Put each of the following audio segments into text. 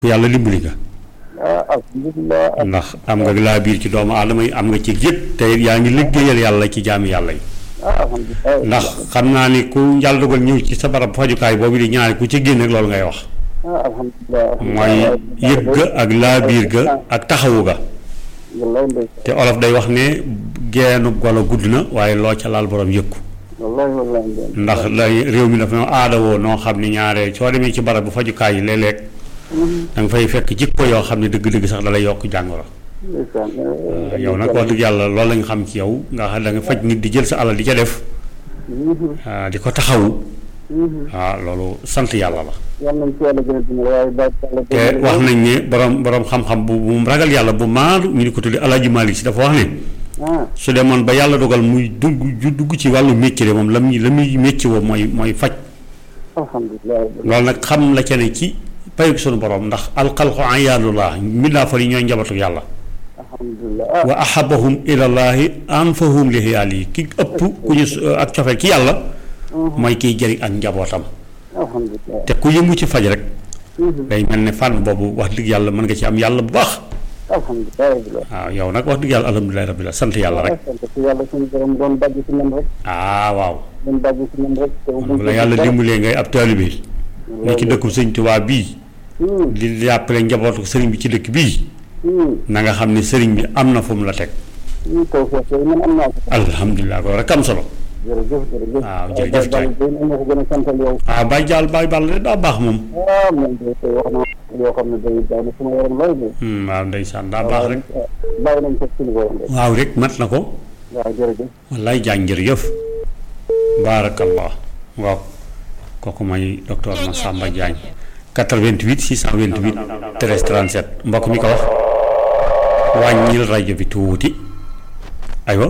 yàlla dimbali nga ah alhamdulilah. ndax am nga laa biir ci doomu aadama yi am nga ci yëpp te yaa ngi liggéeyal yàlla ci jaami yàlla yi ah alhamdulilah. ndax xam naa ni ku yàlla dogal ñëw ci sa barab fajukaay boobu di ñaari ku ci génn rek loolu ngay wax ah alhamdulilah. mooy yëg ga ak laa biir ga ak taxawu ga wallaay ndeysaan. te olof day wax ne geenu golo gudd na waaye loo ca laal borom yëkku wallaay wallaay ndeysaan. ndax lay réew mi dafa noo aadawoo noo xam ne ñaare soo demee ci barab bu fajukaay yi léeg-léeg da nga fay fekk jikko yoo xam ne dëgg-dëgg sax dalay yokk jàngoro ndeysaan. yow nag wax dëgg yàlla loolu lañ xam ci yow nga xam da nga faj nit di jël sa alal di ca def ah, di ko taxawu waaw loolu sant yàlla la yàlla nañ ci yàlla gën a dimbali waaye bàyyi yàlla te wax nañ ne borom borom xam-xam bu bu ragal yàlla bu maandu ñu di ko tuddi Alaaji Malik Si dafa wax ne ah su demoon ba yàlla dogal muy dugg ju dugg ci wàllu métier de moom la muy la muy métier woo mooy mooy faj alhamdulilah. loolu nag xam la ca ne ci payug sunu borom ndax alxalqu ayaanullah mbindaa fa yi ñooy njabootu yàlla alhamdulilah ah wa ahabahum ilallahi anfahum li xiyaal yi ki ëpp ku ñu ak cofeel ki yàlla mooy kiy jëriñ ak njabootam alhamdulilah. te ku yëngu ci faj rek day mel ne fànn boobu wax dëgg yàlla mën nga ci am yàlla bu baax alhamdulilah. waaw yow nag wax dëgg yàlla alhamdulilahi rabbil alamin sant yàlla rek sant ci yàlla suñu borom doon dagg ci man rek. ah waaw doon dagg ci man rek. te bu la yàlla dimbalee ngay ab taalibe ne ci dëkku sëñ Tuubaa bii di jàppale njabootu sëriñ bi ci dëkk bii na nga xam ne sëriñ bi am na fu mu la teg taw feex yooyu man am naa ko. alhamdulilah ko rek am solo jërëjëf jërëjëf. waaw jërëjëf Baye Balla Dieng am na ko gën a santal yow. ah Baye Jaal Baye Balla de daa baax moom ah man de tey wax naa yoo xam ne day daal ne suma yaram lool de. Hmm, waaw ndeysaan daa baax rek bàyyi nañ ko suñu borom de. waaw rek mat na ko waaw jërëjëf. wallaay jàng jërëjëf baarakallah waaw kooku mooy docteur Massamba Diagne 88 628 13 37 mbokk mi ko wax wàññil rajo bi tuuti aywa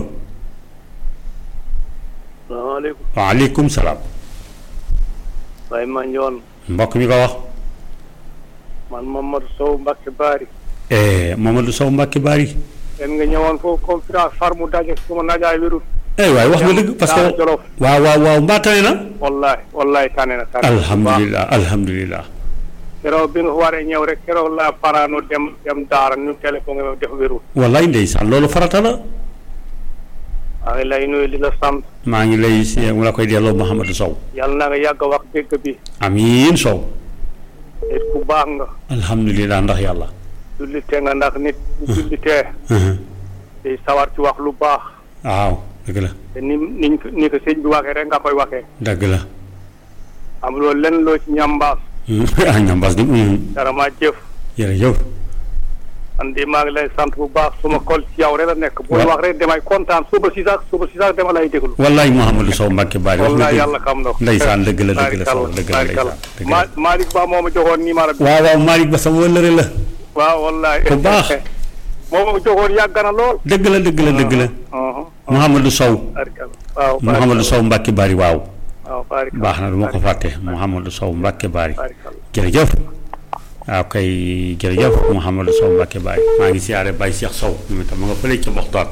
salaamaaleykum waaleykum salaam Baye Mandione mbokk mi ko wax man Mamadou Sow Mbacke Bari eh, Mamadou Sow Mbacke Bari en nga ñëwoon foofu conférence far mu daje suma najaay wérul eh waay wax nga dëgg parce Daara que Jolof waaw waaw waaw mbaa tane na wallahi wallahi tane na tane na alhamdulilah alhamdulilah keroog bi nga waree ñëw rek keroog laa paraano dem dem daara ñu téléphoné ma def wérul wallaay ndeysaan loolu farata la maa ngi lay nuyu di la sant maa ngi lay si mu la koy delloo Mouhamadou Sow yàlla na nga yàgg a wax dégg bi amiin Sow nit ku baax nga alhamdulilah ndax yàlla jullite nga ndax nit bu jullitee day sawar ci wax lu baax waaw dëgg la te ni niñ ko ni ko sëñ bi waxee rek nga koy waxee dëgg la am loolu lenn loo ci ñambaas ah ñambas di dara maa jëf jërëjëf man de maa ngi lay sant bu baax suma kol ci yow rek la nekk. booy Wa- wax rek damay kontaan suba si sax suba si sax dama lay déglu. wallaay Mouhamadou Sow Mbacke Bari wax nga wallaay dëgg yàlla xam na ko. ndeysaan dëgg la dëgg la Sow dëgg la barikalla ndeysaan dëgg Ma la Malick Ba moo ma joxoon numéro bi. waaw waaw Malick Ba sama wëllëre la waaw wallaay. ku baax. moo ma joxoon yàgg na lool. dëgg la dëgg la dëgg la Uh-huh. Mouhamadou Sow barikalla waaw. Mouhamadou Sow Mbacke Bari waaw waaw barikalla baax na du ma ko fàtte Mouhamadou Sow Mbacke Bari barikalla. jërëjëf waaw kay jërëjëf Mouhamadou Sow Mbacke Baye maa ngi siyaare Baye Cheikh Sow moom itam ma nga fële ca Moxtaar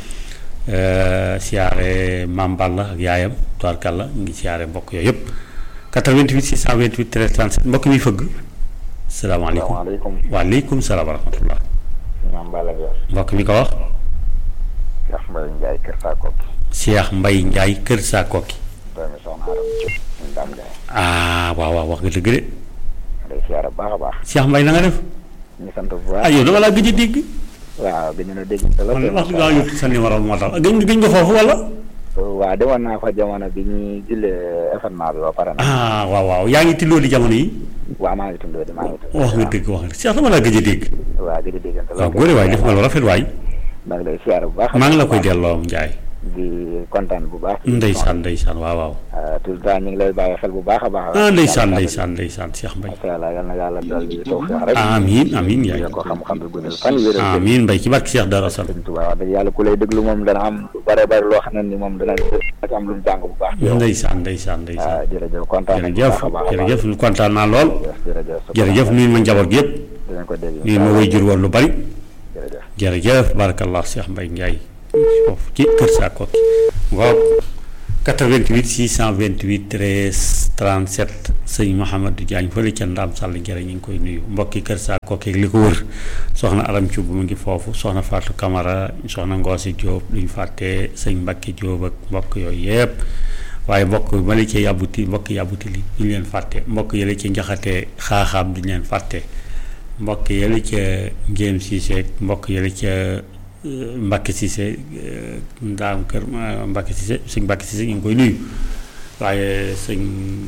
siyaare Maam Balla ak yaayam tubaarkàlla ñu ngi siyaare mbokk yooyu yëpp 88 628 13 37 mbokk mi fëgg salaamaaleykum salaamaaleykum waaleykum salaam wa rahmatullah Imam Balla Dior mbokk mi ko wax Cheikh Mbaye Ndiaye Kër Sakoki Cheikh Mbaye Ndiaye Kër Sakoki doomi soxna Aram Diop ñu Dame Ndiaye ah waaw waaw wax nga dëgg de day siyaare bu baax a baax Cheikh Mbaye na nga def ñu sant bu ah baax yow dama laa gëj a dégg waaw gëj na déggante la man wax dëgg yàlla yóbbu sa numéro moo tax gëj gëj nga foofu wala waaw demoon naa fa jamono bi ñuy jullee événement bi ba pare na ah waaw waaw yaa ngi tilloo di jamono yi waaw maa ngi tundoo di maa ngi tundoo wax nga dëgg wax nga dëgg Cheikh dama laa gëj a dégg waaw gëj a déggante la waaw góore waay def nga lu rafet waay maa ngi lay siyaare bu baax maa ngi la koy delloo Ndiaye di kontaan bu baax ndeysaan ndeysaan waaw waaw tout le temps ñu ngi lay bàyyi xel bu baax a baax ah ndeysaan ndeysaan ndeysaan Cheikh Mbaye masha Allah yal na yàlla dal di tawfiix rek amiin amiin Ndiaye ko xam-xam bi guddal fan wéral ko amiin Mbaye ci barke Cheikh Dara Sall sëñ Tuubaa wax dëgg yàlla ku lay déglu moom dana am lu bare bare loo xam ne ni moom dana dana am lu mu jàng bu baax ci yow ndeysaan ndeysaan ndeysaan waaw jërëjëf kontaan nañu bu jërëjëf baax a baax a baax. jërëjëf ñu kontaan naa lool jërëjëf jërëjëf nuyu ma njaboot gi yëpp dinañ ko dégg nuyu ma way jur woon lu bari jërëjëf jërëjëf barakallah Cheikh Mbaye Ndiaye foofu ci kër Sakoki ngoog 88 628 13 37 sëñ Mouhamadou Diagne fële ca Ndaam Sall Njëriñ ñu ngi koy nuyu mbokki Kër Saa Kokeeg li ko wër soxna Aram Thioub mu ngi foofu soxna Fatou Camara soxna Ngoosi Diop duñ fàtte sëñ Mbacke Diop ak mbokk yooyu yëpp waaye mbokk mali ci yàbbuti mbokk yàbbuti li duñ leen fàtte mbokk yële ci njaxate xaaxaam duñ leen fàtte mbokk yële ca Ngéem Cissé mbokk yële ca Mbacke Cissé ndaam kër Mbacke Cissé sëñ Mbacke Cissé ñu ngi koy nuyu waaye sëñ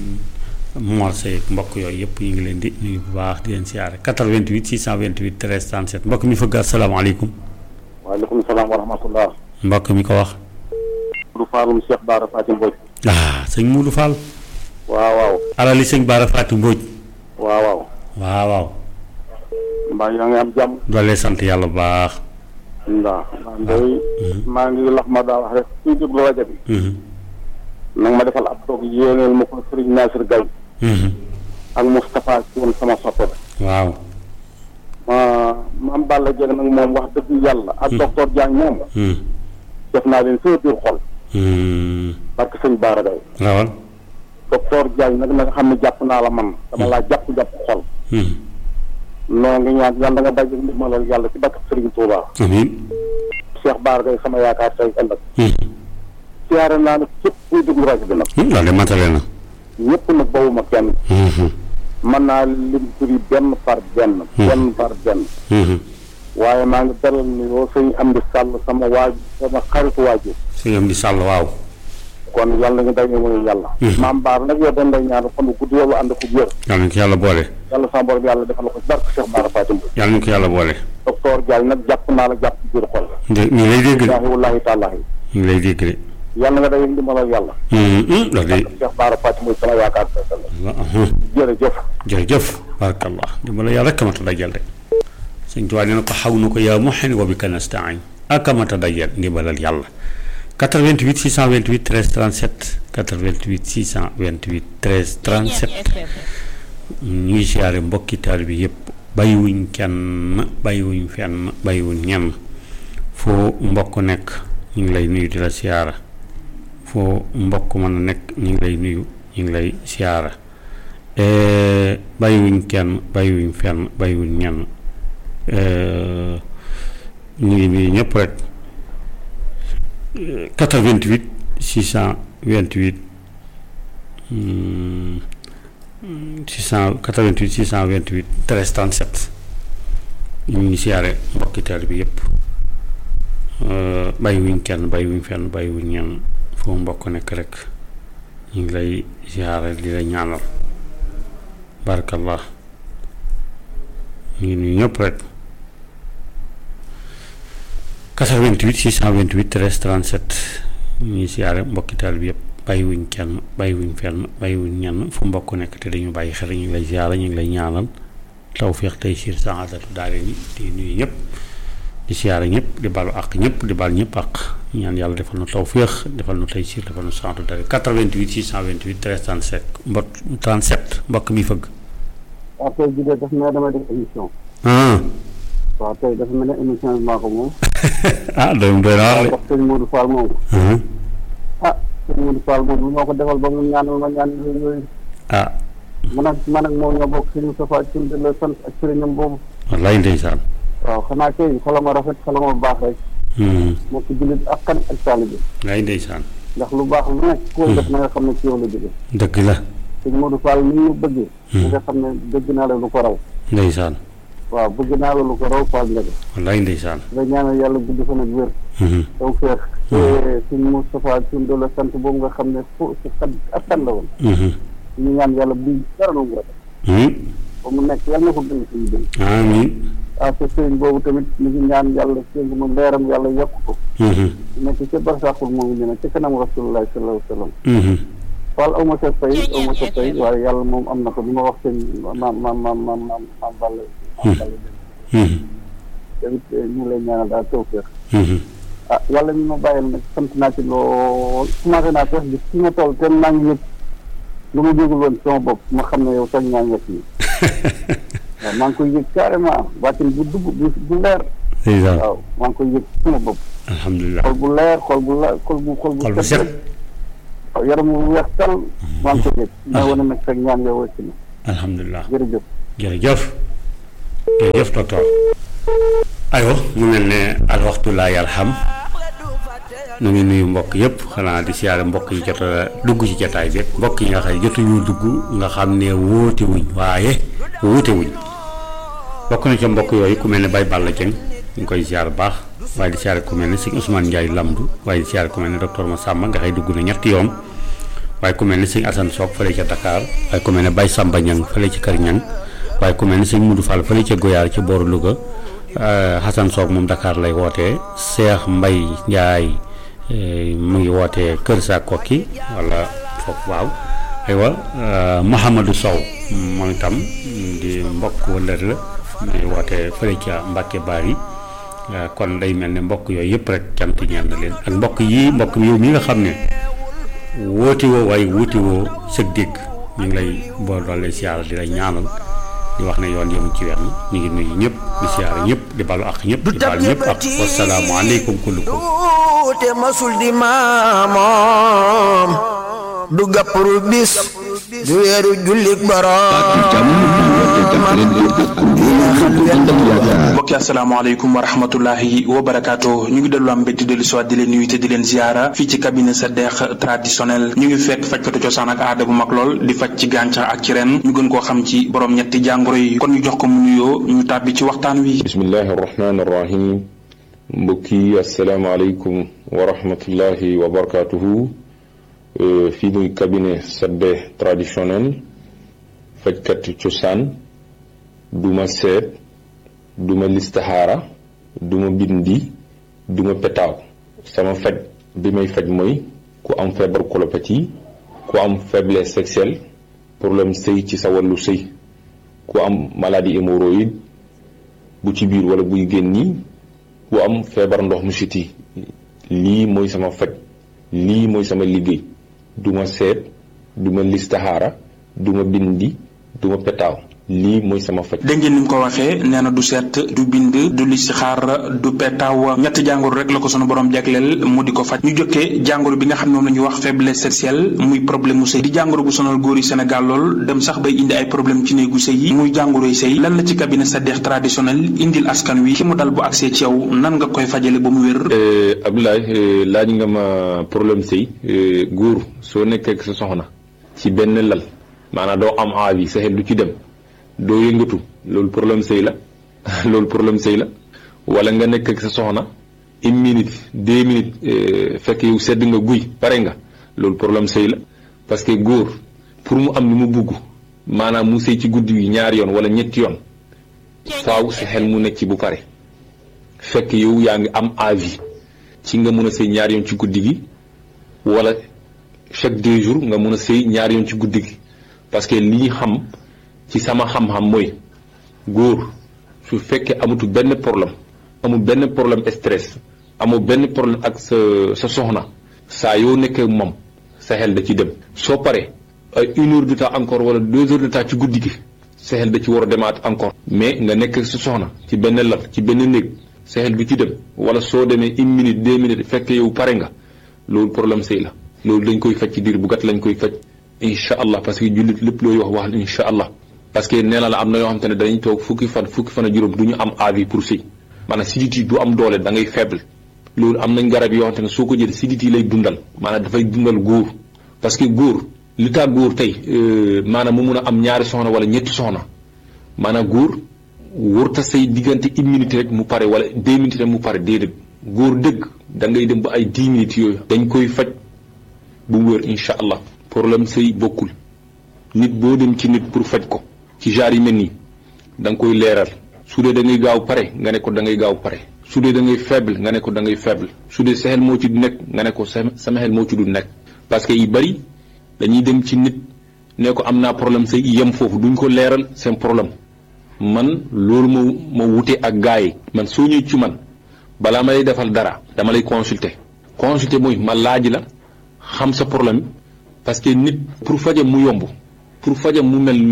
Mor Seye mbokk yooyu yëpp ñu ngi leen di nuyu bu baax di leen siyaare 88 628 13 37 mbokk mi fëgg asalaamaaleykum waaleykum salaam wa rahmatullah mbokk mi ko wax du faalum Cheikh Bara Fatim Mbodj ah sëñ Moudou Fall waaw waaw alali sëñ Bara Fatim Mbodj waaw waaw waaw waaw mbaa yaa ngi am jàmm doolee sant yàlla bu baax ndaa maa ngi maa ngi lax ma daa wax rek suñu déglu rajo bi Mhm, nag ma defal ab toog yéeneel ma ko Serigne Nasir Gaye mhm. ak Moustapha ci woon sama soppe ba waaw ma maam Balla Dieng nag moom wax dëgg yàlla ak docteur Diagne moom Mhm, def naa leen sama biir xol mhm. parce que sëñ Bara Gaye rawal docteur Diagne nag na nga xam ne jàpp naa la man dama laa jàpp jàpp xol Mhm. noo ngi ñaan yàlla nga daj ndimbalal yàlla ci bakk Serigne Touba amiin Cheikh Bara Gaye sama yaakaar tey ëllëg Mhm. siyaare naa nag képp kuy déglu rajo bi nag Hmm, loolu de matale na ñëpp nag bawuma kenn Mhm, mën naa lim turi benn par benn benn par benn mhm. waaye maa ngi dalal ni yoo sëñ am di sàll sama waaju sama xaritu waaju sëñ am di sàll waaw kon yàlla nga daje mooy yàlla maam baar nag yow dañ lay ñaan fan bu gudd yow ànd ko wér yàlla ñu ko yàlla boole yàlla sama borom yàlla defal ko ci barke Cheikh Bara Fatim Mbodj yàlla ñu ko yàlla boole docteur Diagne nag jàpp naa la jàpp ci biir xol de ñu ngi lay dégg de wallaahi wallaahi taalaahi ñu ngi lay dégg de yàlla nga daje ndimbalal yàlla Mhm, mhm. loolu de Cheikh Bara Fatim Mbodj sama yaakaar tey ëllëg Mhm. jërëjëf jërëjëf barakallah dimbala yàlla rek kamata dajal de sëñ Tuubaa nee na ko xaw na ko yaa muhin wa bika nastain ak kamata dajal ndimbalal yàlla 88 628 13 37 88 628 13 37 ñu ngi siyaare mbokki taal bi yëpp bàyyiwuñ kenn bàyyiwuñ fenn bàyyiwuñ ñenn foo mbokk nekk ñu ngi lay nuyu di la siyaara foo mbokk mën a nekk ñu ngi lay nuyu ñu ngi lay siyaara Eh, bàyyiwuñ kenn bàyyiwuñ fenn bàyyiwuñ ñenn Eh, ñu ngi nuyu ñëpp rek Eh, 88 628 hmm, hmm, 688 628 13 37 ñu ngi siyaare mbokki taal bi yëpp Eh, bàyyiwuñ kenn bàyyiwuñ fenn bàyyiwuñ ñenn foo mbokk nekk rek ñu ngi lay siyaare di la ñaanal barakallah ñu ngi nuyu ñëpp rek 88 628 13 37 ñu ngi siyaare mbokki taal bi yëpp bàyyiwuñ kenn bàyyiwuñ fenn bàyyiwuñ ñenn fu mbokk nekk te dañu bàyyi xel ñu ngi lay siyaare ñu ngi lay ñaanal tawfiq tey siir saadatu daare ni di nuyu ñëpp di siyaare ñëpp di balu àq ñëpp di bal ñëpp àq ñaan yàlla defal nu tawfiq defal nu tey siir defal nu saadatu daare 88 628 13 37 mbot 37 mbokk mi fëgg waaw tey jii de daf mel damay def émission ah waaw tey dafa mel ne émission bi maa ko moom ah doy doy na waar ndax sëñ Modou Fall moom de ah sëñ Modou Fall moom lu ma ko defal ba mu ñaanal ma ñaan yooyu ah man ak man ak moom ñoo bokk sëñ Moustapha Thioune de la sant ak sëriñam boobu wallaay ndeysaan waaw xanaa kay xolama rafet xolama baax rek moo ko jullit ak kan ak taalibe wallaay ndeysaan ndax lu baax lu nekk koo def na nga xam ne ci yow la jóge dëgg la sëñ Modou Fall ni ñu bëggee na nga xam ne dëgg naa la lu ko raw ndeysaan waaw bëgg naa la lu ko raw Fall Ndiaga wallaay ndeysaan nga ñaanal yàlla gudd fan ak wér taw feex te sëñ Moustapha Thioune de la sant boobu nga xam ne fu si xat ak kan la woon ñu ñaan yàlla bu dara lu mu rafet ba mu nekk yàlla na ko gën suñu dëng amiin ah te sëriñ boobu tamit ñu ngi ñaan yàlla séngu ma leeram yàlla yokk ko nekk ca barsaaxul moom ñu ne ca kanam rasulullah sallallahu alayhi wa sallam Fall aw ma sa fay aw ma sa fay waaye yàlla moom am na ko bi ma wax seen maam maam maam maam maam maam Balla maam Balla tamit ñu ngi lay ñaanal daal tawfeex ah yàlla ñu ma bàyyil nag sant naa ci lool commencé naa feex gis fi ma toll te maa ngi yëg lu ma jógul woon sama bopp ma xam ne yow sañ ñaa ngi nii waaw maa ngi koy yëg carrément baatin bu dugg bu bu leer ndeysaan waaw maa ngi koy yëg sama bopp alhamdulilah xol bu leer xol bu la xol bu xol bu xol bu set waaw yaram wu weex tal maa ngi ko gëj maa wane nag sa ñaan yow wëcc na alhamdulilah jërëjëf jërëjëf jërëjëf docteur aywa mu mel ne al waxtu laa yalham nu ngi nuyu mbokk yëpp xanaa di siyaare mbokk yi jot a dugg ci jataay bi mbokk yi nga xam ne jotuñu dugg nga xam ne wóote wuñ waaye wóote wuñ bokk na ca mbokk yooyu ku mel ne Baye Balla Dieng ñu ngi koy siyaar bu baax waaye di siyaare ku mel ne sëñ Ousmane Ndiaye Lamdu waaye di siyaare ku mel ne docteur Massamba nga xëy dugg na ñetti yoon waaye ku mel ne sëñ Assane Sock fële ca Dakar waaye ku mel ne Baye Samba Niang fële ci Kër Niang waaye ku mel ne sëñ Moudou Fall fële ca Goyaar ci booru Louga Hassan Sock moom Dakar lay wootee Cheikh Mbaye Ndiaye mu ngi wootee Kër Sa Kokki wala foofu waaw aywa Mouhamadou Sow moom itam di mbokk wëllër la mu ngi wootee fële ca Mbacke Bari kon day mel ne mbokk yooyu yëpp rek cant ñeen na leen ak mbokk yi mbokk yow mi nga xam ne wóoti woo waaye wuuti woo sëg dégg ñu ngi lay boo doole siyaara di la ñaanal di wax ne yoon yëmu ci wenn ñu ngi nuyu ñëpp di siyaara ñëpp di balu ak ñëpp di baal ñëpp ak wasalaamu aleykum kullukum te masul di maamoom du gàppru bis du weeru jullik boroom mbokki asalaamaaleykum wa rahmatullahi wa barakaatu ñu ngi dellu am mbégte dellu soit di leen nuyu te di leen ziara fii ci cabinet sa deex traditionnel ñu ngi fekk fajkatu cosaan ak aada bu mag lool di faj ci gàncax ak ci ren ñu gën koo xam ci borom ñetti jàngoro yi kon ñu jox ko mu nuyoo ñu tàbbi ci waxtaan wi bismillahi arrahmani arrahim mbokki asalaamaaleykum wa rahmatullahi wa barakaatuhu fii muy cabinet sa deex traditionnel fajkatu cosaan duma seet duma listaxaara duma bindi duma petaaw sama faj bi may faj mooy ku am feebar colopathie ku am faiblesse sexuelle problème sëy ci sa wàllu sëy ku am maladie hémorroïde bu ci biir wala buy génni ku am feebar ndox mu siti lii mooy sama faj lii mooy sama liggéey duma seet duma listaxaara duma bindi duma petaaw lii mooy sama faj. dégg ngeen ni mu ko waxee nee na du seet du bind du listixaar du petaaw ñetti jàngoro rek la ko sunu borom jagleel mu di ko faj ñu jokkee jàngoro bi nga xam ne moom la ñuy wax faiblesse sexuelle muy problème mu sëy di jàngoro bu sonal góor yi Sénégal lool dem sax bay indi ay problème ci néegu sëy yi muy jàngoroy sëy lan la ci cabinet sa deex traditionnel indil askan wi ki mu dal bu agsee ci yow nan nga koy fajale ba mu wér. Abdoulaye laaj nga ma problème sëy góor soo nekkee ak sa soxna ci benn lal maanaam doo am envie sa xel du ci dem. doo yëngatu loolu problème sëy la loolu problème sëy la wala nga nekk ak sa soxna une minute deux minutes fekk yow sedd nga guy pare nga loolu problème sëy la parce que góor pour mu am lu mu bugg maanaam mu sëy ci guddi gi ñaari yoon wala ñetti yoon faaw sa xel mu nekk ci bu pare fekk yow yaa ngi am envie ci nga mun a sëy ñaari yoon ci guddi gi wala chaque deux jours nga mun a sëy ñaari yoon ci guddi gi parce que li ñu xam ci sama xam-xam mooy góor su fekkee amatu benn problème amul benn problème stress amul benn problème ak sa sa soxna saa yoo nekkee moom sa xel da ci dem soo paree ay une heure de temps encore wala deux heures de temps ci guddi gi sa xel da ci war a demaat encore mais nga nekk ak sa soxna ci benn lal ci benn néeg sa xel du ci dem wala soo demee une minute deux minutes fekk yow pare nga loolu problème sëy la loolu dañ koy faj ci diir bu gàtt lañ koy faj incha allah parce que jullit lépp looy wax wax incha allah parce que nee na la am na yoo xam te ne dañuy toog fukki fan fukki fan a juróom du ñu am avis pour sëy maanaam sidit yi du am doole da ngay faible loolu am nañ garab yoo xam te ne soo ko jël sidit yi lay dundal maanaam dafay dundal góor parce que góor li tax góor tey maanaam mu mun a am ñaari soxna wala ñetti soxna maanaam góor wërta say diggante une minute rek mu pare wala deux minutes rek mu pare déedéet góor dëgg da ngay dem ba ay dix minutes yooyu dañ koy faj bu mu wér incha allah problème sëy bokkul nit boo dem ci nit pour faj ko ci genre yi mel nii da nga koy leeral su dee da ngay gaaw pare nga ne ko da ngay gaaw pare su dee da ngay faible nga ne ko da ngay faible su dee sa xel moo ci du nekk nga ne ko sama xel moo ci du nekk parce que yu bari dañuy dem ci nit ne ko am naa problème say yem foofu duñ ko leeral seen problème man loolu moo ma wute ak gars yi man soo ñëw ci man balaa ma lay defal dara dama lay consulter consulter mooy ma laaj la xam sa problème parce que nit pour fajam mu yomb pour fajam mu mel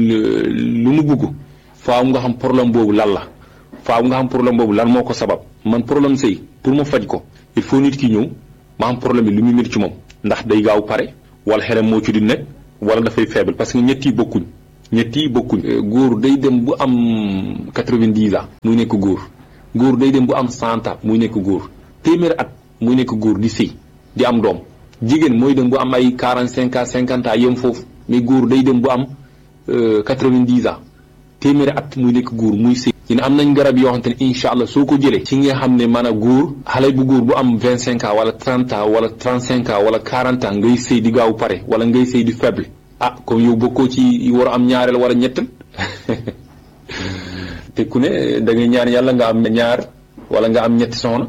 lu mu bugg faaw nga xam problème boobu lan la faaw nga xam problème boobu lan moo ko sabab man problème sëy pour ma faj ko il faut nit ki ñëw ma xam problème bi lu muy métti ci moom ndax day gaaw pare wala xelam moo ci di nekk wala dafay faible parce que ñett yi bokkuñ ñett yi bokkuñ góor day dem bu am quatre-vingt-dix ans muy nekk góor góor day dem bu am cent ans muy nekk góor téeméer at muy nekk góor di sëy di am doom jigéen mooy dem bu am ay quarante cinq ans cinquante ans yem foofu mais góor day dem bu am quatre-vingt-dix ans téeméeri at muy nekk góor muy sëy ñu ne am nañ garab yoo xamante ne incha allah soo ko jëlee ci nga xam ne maanaam góor xale bu góor bu am vingt cinq ans wala trente ans wala trente cinq ans wala quarante ans ngay sëy di gaaw pare wala ngay sëy di faible ah comme yow bokkoo ci war a am ñaareel wala ñettal te ku ne da ngay ñaan yàlla nga am ñaar wala nga am ñetti soxna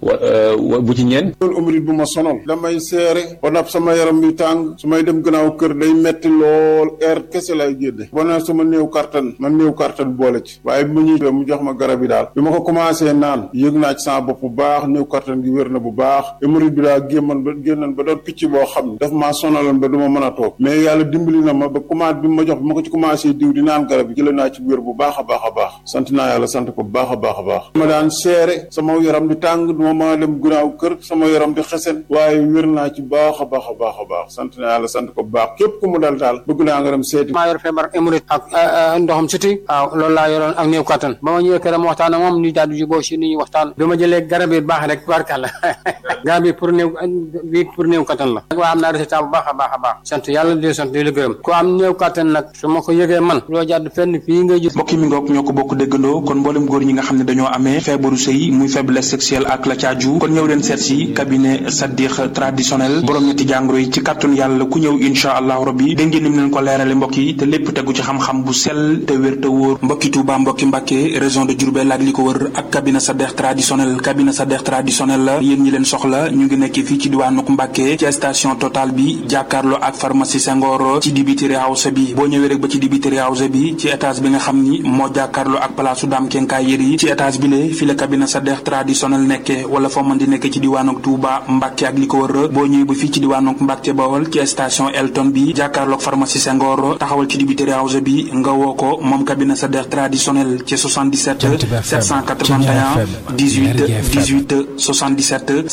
wa bu ci ñeen loolu umrit bu ma sonal damay seere ba nag sama yaram bi tàng su may dem gannaaw kër day metti lool air kese lay génne ba na sama néew kartan man néew kartan boole ci waaye bi ma ñuy mu jox ma garab yi daal bi ma ko commencé naan yëg naa ci sama bopp bu baax néew kartan gi wér na bu baax umrit bi daal gémman ba génnan ba doon picc boo xam ne daf maa sonaloon ba du ma mën a toog mais yàlla dimbali na ma ba commencé bi ma jox bi ma ko ci commencé diw di naan garab yi jëlee naa ci wér bu baax a baax a baax sant naa yàlla sant ko bu baax a baax a baax ma daan seere sama yaram di tàng ma maa dem gunaaw kër sama yaram di xesen waaye wér naa ci baax a baax a baax a baax sant naa yàlla sant ko bu baax képp ku mu dal daal bëgg naa nga dem seeti maa yor feebar hémorroïde ak ndoxam siti waaw loolu laa yoroon ak néew kattan ba ma ñëwee këram waxtaan ak moom ñu daal di jubóo si ni ñu waxtaan bi ma jëlee garab yi baax rek barkàlla garab yi pour néew bi pour néew kattan la waaye am naa résultat bu baax a baax a baax sant yàlla di sant di la gërëm ku am néew kattan nag su ma ko yëgee man loo jàdd fenn fii ngay gis mbokki mi ngoog ñoo ko bokk déggandoo kon mboolem góor ñi nga xam ne dañoo amee feebaru sëy muy faiblesse sexuelle ak la caaju kon ñëw leen seet si cabinet Sadikh traditionnel borom ñetti jàngoro yi ci kàttun yàlla ku ñëw insha allahu rabbi dégg ngeen ni mu leen ko leerale mbokk yi te lépp tegu ci xam-xam bu sell te wér te wóor mbokki Touba mbokki Mbàkke région de Diourbel ak li ko wër ak cabinet Sadikh traditionnel cabinet Sadikh traditionnel la yéen ñi leen soxla ñu ngi nekk fii ci diwaanuk Mbàkke ci station Total bi jàkkaarloo ak pharmacie Senghor ci dibiteri house bi boo ñëwee rek ba ci dibiteri house bi ci étage bi nga xam ni moo jàkkaarloo ak palaasu daam kenkaay yëri ci étage bi le fi la cabinet Sadikh traditionnel nekke wala foo mën di nekk ci diwaanuk Touba Mbàkke ak li ko wër boo ñëwee ba fii ci diwaanuk Mbàkke Bawol ci station Elton bi jàkkaarloog pharmacie Senghor taxawal ci dibiteri house bi nga woo ko moom cabinet Sadikh traditionnel ci 77 781 18 18 77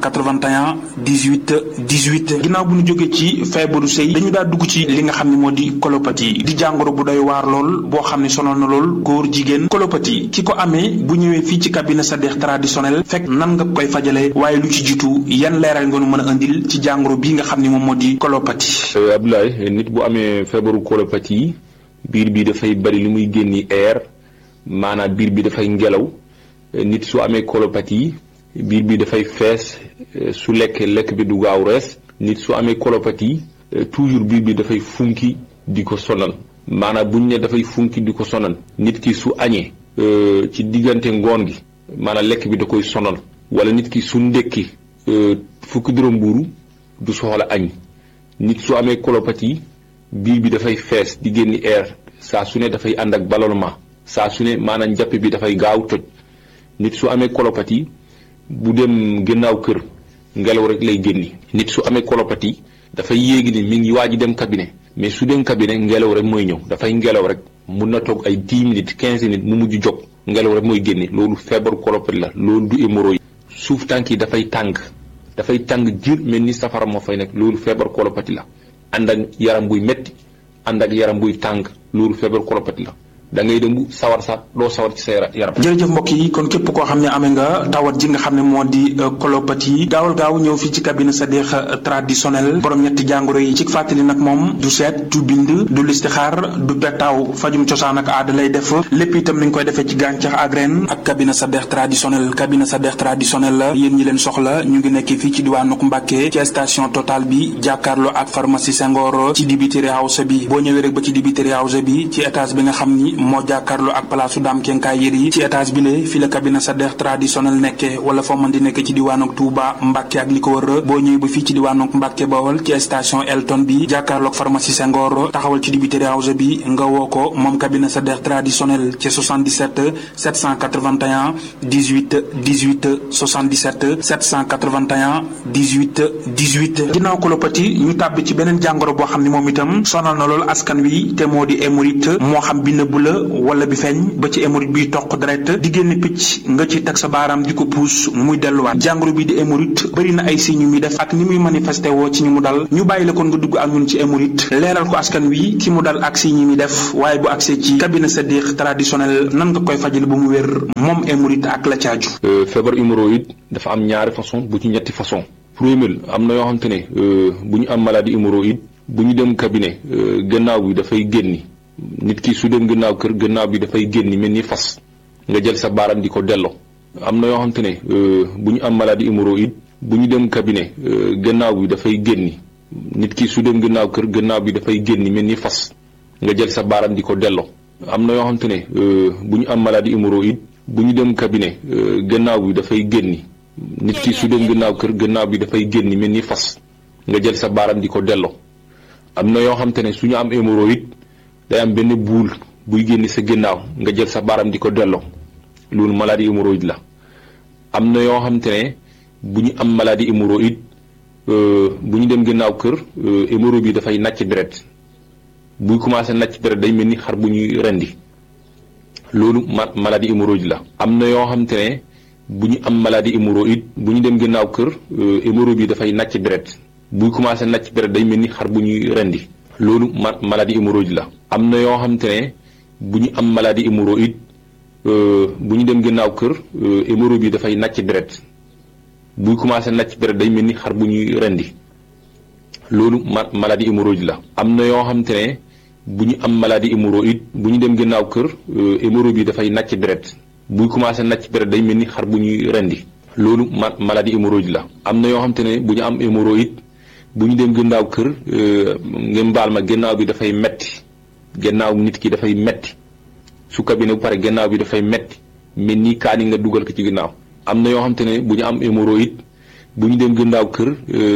781 18 18 ginnaaw bu ñu jógee ci feebaru sëy dañu daa dugg ci li nga xam ne moo di colopathie di jàngoro bu doy waar lool boo xam ne sonal na lool góor jigéen colopathie ki ko amee bu ñëwee fii ci cabinet Sadikh traditionnel fekk nan nga koy fajale waaye lu ci jiitu yan leeral nga nu mën a indil ci jàngoro bii nga xam ne moom moo di colopathie. Abdoulaye nit bu amee feebaru colopathie yi biir bi dafay bari li muy génni air maanaam biir bi dafay ngelaw nit su amee colopathie yi biir bi dafay fees su lekkee lekk bi du gaaw rees nit su amee colopathie toujours biir bi dafay funki di ko sonal maanaam buñ ne dafay funki di ko sonal nit ki su añee ci diggante ngoon gi maanaam lekk bi da koy sonal wala nit ki su ndekki fukki dërëm mbuuru du soxla añ nit su amee colopathie biir bi dafay fees di génni air saa su ne dafay ànd ak ballonnement saa su ne maanaam njàpp bi dafay gaaw toj nit su amee colopathie bu dem gannaaw kër ngelaw rek lay génni nit su amee colopathie dafay yéegi ni mi ngi waaj a dem cabinet mais su dem cabinet ngelaw rek mooy ñëw dafay ngelaw rek mun na toog ay dix minutes quinze minutes mu mujj jóg ngelaw rek mooy génne loolu feebaru colopathie la loolu du hémorroïde suuf tànk yi dafay tàng dafay tàng jir mel ni safara moo fay nekk loolu feebaru colopathie la ànd ak yaram buy metti ànd ak yaram buy tàng loolu feebaru colopathie la da ngay dem sawar sax doo sawar ci sa yaram. jërëjëf mbokk yi kon képp koo xam ne amee nga tawat ji nga xam ne moo di colopathie gaawal gaaw ñëw fii ci cabinet Sadikh traditionnel borom ñetti jàngoro yi ci fàttali nag moom du seet du bind du listixaar du petaaw fajum cosaan ak aada lay def lépp itam ni ñu koy defee ci gàncax ak ren ak cabinet Sadikh traditionnel cabinet Sadikh traditionnel la yéen ñi leen soxla ñu ngi nekk fii ci diwaanu Mbàkke ci station Total bi jàkkaarloo ak pharmacie Senghor ci dibiteri house bi boo ñëwee rek ba ci dibiteri house bi ci étage bi nga xam ni moo jàkkaarloo ak palaasu daam kenkaay yër yi ci étage bi le fi la cabinet Sadikh traditionnel nekke wala foo mën di nekk ci diwaanok Touba Mbàkke ak li ko wër boo ñëwee ba fii ci diwaanok Mbàkke Bawol ci station Elton bi jàkkaarloog pharmacie Senghor taxawal ci dibiteri house bi nga woo ko moom cabinet Sadikh traditionnel ci 77 781 18 18 77 781 18 18 ginnaaw colopathie ñu tàbbi ci beneen jàngoro boo xam ne moom itam sonal na loolu askan wi te moo di hémorroïde moo xam bi nëbb la la wala bi feeñ ba ci hémorroïde bi toq deret di génn picc nga ci teg sa baaraam di ko puus muy delluwaat jàngoro bi di hémorroïde bëri na ay signes yu muy def ak ni muy manifesté woo ci ñu mu dal ñu bàyyi la kon nga dugg ak ñun ci hémorroïde leeral ko askan wi ki mu dal ak signes yi muy def waaye bu agsee ci cabinet Sadikh traditionnel nan nga koy fajal bu mu wér moom hémorroïde ak la caaju feebar hémorroïde dafa am ñaari façon bu ci ñetti façon premier am na yoo xamante ne bu ñu am maladie hémorroïde bu ñu dem cabinet gannaaw bi dafay génni nit ki su dem gannaaw kër gannaaw bi dafay génni mel ni fas nga jël sa baaram di ko delloo am na yoo xamante ne bu ñu am maladie hémorroïde bu ñu dem cabinet gannaaw bi dafay génni nit ki su dem gannaaw kër gannaaw bi dafay génni mel ni fas nga jël sa baaram di ko delloo am na yoo xamante ne bu ñu am maladie hémorroïde bu ñu dem cabinet gannaaw bi dafay génni nit ki su dem gannaaw kër gannaaw bi dafay génni mel ni fas nga jël sa baaram di ko delloo am na yoo xamante ne su ñu am hémorroïde day am benn buul buy génni sa gannaaw nga jël sa baaram di ko delloo loolu maladie hémorroïde la am na yoo xamante ne bu ñu am maladie hémorroïde bu ñu dem gannaaw kër hémorroïde bi dafay nàcc deret buy commencé nàcc deret day mel ni xar bu ñuy rendi loolu ma maladie hémorroïde la am na yoo xamante ne bu ñu am maladie hémorroïde bu ñu dem gannaaw kër hémorroïde bi dafay nàcc deret buy commencé nàcc deret day mel ni xar bu ñuy rendi loolu ma maladie hémorroïde la am na yoo xamante ne bu ñu am maladie hémorroïde bu ñu dem gannaaw kër hémorroïde bi dafay nàcc deret buy commencé nàcc deret day mel ni xar bu ñuy rendi loolu ma maladie hémorroïde la am na yoo xamante ne bu ñu am maladie hémorroïde bu ñu dem gannaaw kër hémorroïde bi dafay nàcc deret buy commencé nàcc deret day mel ni xar bu ñuy rendi loolu ma maladie hémorroïde la am na yoo xamante ne bu ñu am hémorroïde bu ñu dem gannaaw kër ngeen baal ma gannaaw bi dafay metti gannaaw nit ki dafay metti su cabinet bu pare gannaaw bi dafay metti mel ni kaani nga dugal ko ci gannaaw am na yoo xamante ne bu ñu am hémorroïde bu ñu dem gannaaw kër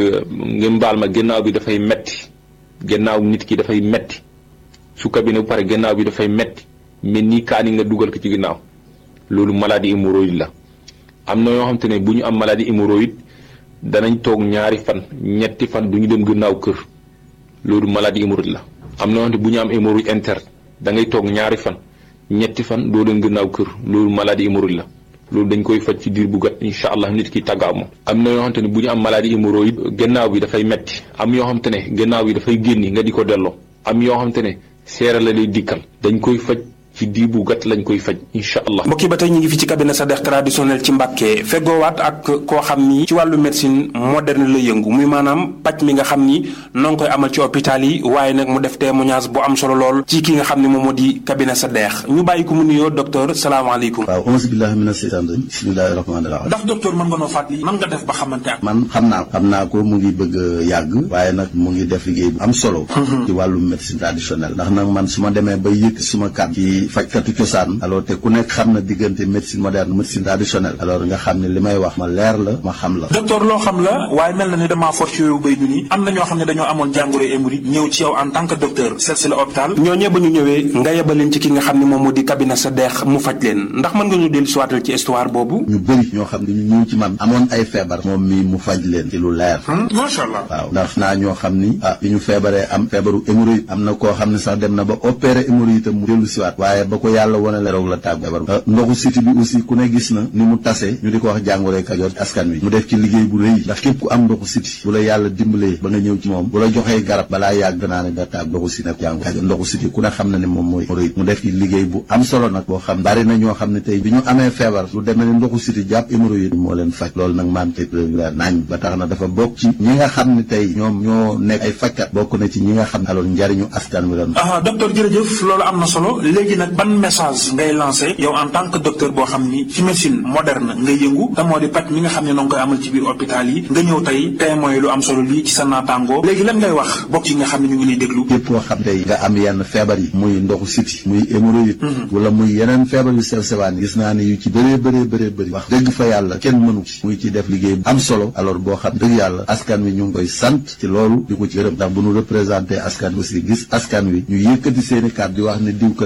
ngeen baal ma gannaaw bi dafay metti gannaaw nit ki dafay metti su cabinet bu pare gannaaw bi dafay metti mel ni kaani nga dugal ko ci gannaaw loolu maladie hémorroïde la am na yoo xamante ne bu ñu am maladie hémorroïde danañ toog ñaari fan ñetti fan du ñu dem gannaaw kër loolu maladie hémorroïde la am na yoo xamante bu ñu am hémorroïde interne da ngay toog ñaari fan ñetti fan doo leen gannaaw kër loolu maladie hémorroïde la loolu dañ koy faj ci diir bu gàtt incha allah nit ki tàggaaw moom am na yoo xamante ne bu ñu am maladie hémorroïde gannaaw bi dafay metti am yoo xamante ne gannaaw bi dafay génni nga di ko delloo am yoo xamante ne seera la lay dikkal dañ koy faj ci diir bu gàtt lañ koy faj incha allah. mbokk yi ba tey ñu ngi fi ci cabinet Sadikh traditionnel ci Mbàkke feggoowaat ak koo xam ni ci wàllu médecine moderne la yëngu muy maanaam paj mi nga xam ni noo ngi koy amal ci hôpital yi waaye nag mu def témoignage bu am solo lool ci ki nga xam ne moom moo di cabinet Sadikh ñu bàyyi ko mu nuyoo docteur salaamaaleykum. waaw auzu billahi mina seytaan rajim bismillahi rahmaani rahim ndax docteur mën nga noo fàttali nan nga def ba xamante ak. man xam naa ko xam naa ko mu ngi bëgg a yàgg waaye nag mu ngi def liggéey bu am solo ci wàllu médecine traditionnelle ndax nag man su ma demee ba yëkk suma kàddu ci fajkatu cosaan alors te ku nekk xam na diggante médecine moderne médecine traditionnelle alors nga xam ne li may wax ma leer la ma xam la docteur loo xam la waaye mel na ni damaa for ci yooyu béy ñu ni am na ñoo xam ne dañoo amoon jàngoro hémorroïde ñëw ci yow en tant que docteur seet si la hôpital ñooñee ba ñu ñëwee nga yebal leen ci ki nga xam ne moom moo di cabinet Sadikh mu faj leen ndax mën nga ñu dellu siwaatal ci histoire boobu ñu bëri ñoo xam ne ñu ñëw ci man amoon ay feebar moom mi mu faj leen ci lu leer macha allah waaw ndax naa ñoo xam ni ah bi ñu feebaree am feebaru hémorroïde am na koo xam ne sax dem na ba opéré hémorroïde tam mu dellu siwaat waaye ba ko yàlla wane la roog la tàgg feebar ndoxu siti bi aussi ku ne gis na ni mu tase ñu di ko wax jàngoroy kajoor askan wi mu def ci liggéey bu rëy ndax képp ku am ndoxu siti bu la yàlla dimbalee ba nga ñëw ci moom bu la joxee garab balaa yàgg naa ne da tàgg ndoxu siti nag jàngoro kajoor ndoxu siti ku ne xam na ne moom mooy hémorroïde mu def ci liggéey bu am solo nag boo xam bari na ñoo xam ne tey bi ñu amee feebar lu demee ne ndoxu siti jàpp hémorroïde moo leen faj loolu nag maam te la naañ ba tax na dafa bokk ci ñi nga xam ne tey ñoom ñoo nekk ay fajkat bokk na ci ñi nga xam ne alors njariñu askan wi lan ah docteur jërëjëf loolu am na solo léegi nag ban message ngay lancé yow en tant que docteur boo xam ni ci médecine moderne nga yëngu te moo di paj mi nga xam ne noo ngi koy amal ci biir hôpital yi nga ñëw tey témoin lu am solo lii ci sa naataango léegi lan ngay wax bokk yi nga xam ne ñu ngi lay déglu képp koo xam tey nga am yenn feebar yi muy ndoxu siti muy hémorroïde wala muy yeneen feebar yu sew sewaan gis naa ne yu ci bëree bëree bëree bëri wax dëgg fa yàlla kenn mënu ci muy ci def liggéey bu am solo alors boo xam dëgg yàlla askan wi ñu ngi koy sant ci loolu di ko ci gërëm ndax bu ñu représenté askan wi aussi gis askan wi ñu yëkkati seeni kàddu di wax ne diwkat moom moo